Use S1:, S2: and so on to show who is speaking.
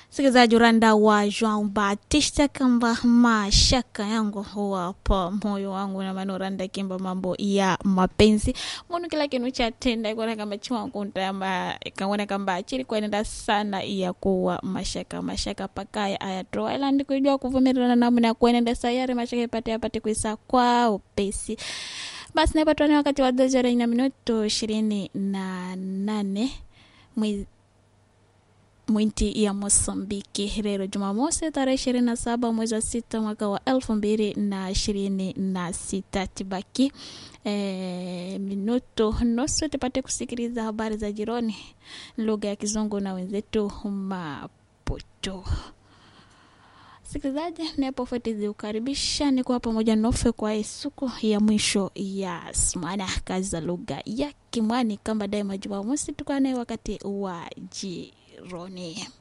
S1: msikilizaji uranda wa João Batista kamba mashaka yangu huwapa moyo wangu na maana uranda kimba mambo ya mapenzi munu kila kinu chatenda ikuona kamba chiwangu ntamba ikaona kamba chiri kuenenda sana ya kuwa mashaka mashaka pakaya ayatoa ila ndikujua kuvumirana namna ya kuenenda sayari mashaka ipate apate kuisa kwa upesi basi napatwani wakati wa dozora ina minuto ishirini na nane mwezi mwinti ya Mosambiki leo Jumamosi tarehe ishirini na saba mwezi wa sita mwaka wa elfu mbili na ishirini na sita tibaki e, minuto nusu tupate kusikiliza habari za jironi lugha ya Kizungu na wenzetu Maputo. Sikilizaji, napofuatizi ukaribisha ni kuwa pamoja nofe kwa siku ya mwisho ya smana kazi za lugha ya Kimwani kama daima Jumamosi tukane wakati wa jironi.